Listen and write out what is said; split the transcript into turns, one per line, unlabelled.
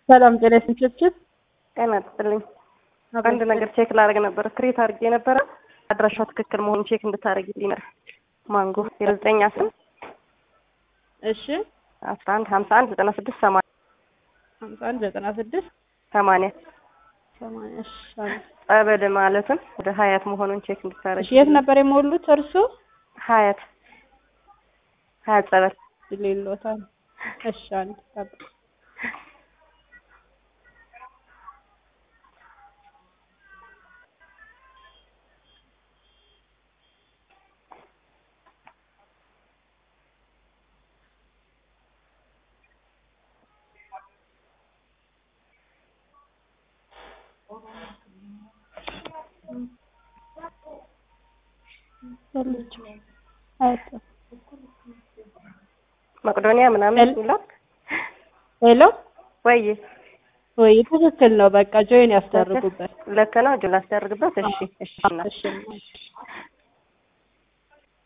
ሰላም ጤና ይስጥልኝ።
ጤና ይስጥልኝ። አንድ ነገር ቼክ ላደርግ ነበር። ክሬት አድርጌ ነበረ አድራሻው ትክክል መሆኑን ቼክ እንድታደርግልኝ ነበር። ማንጎ የዘጠኝ አስር
እሺ
አስራ አንድ ሀምሳ አንድ ዘጠና ስድስት ሰማንያ
ሀምሳ አንድ ዘጠና ስድስት
ሰማንያ
ሰማንያ እሺ አንድ
ጸበል ማለትም ወደ ሀያት መሆኑን ቼክ እንድታደርግ
እሺ የት ነበር የሞሉት እርሱ?
ሀያት ሀያት ጸበል
ሌሎታል። እሺ አንድ ጠብቅ።
መቅዶኒያ ምናምን ይላል።
ሄሎ
ወይ
ወይ ትክክል ነው። በቃ ጆይን ያስደርጉበት።
ልክ ነው። እጁን ላስደርግበት። እሺ እሺ
እሺ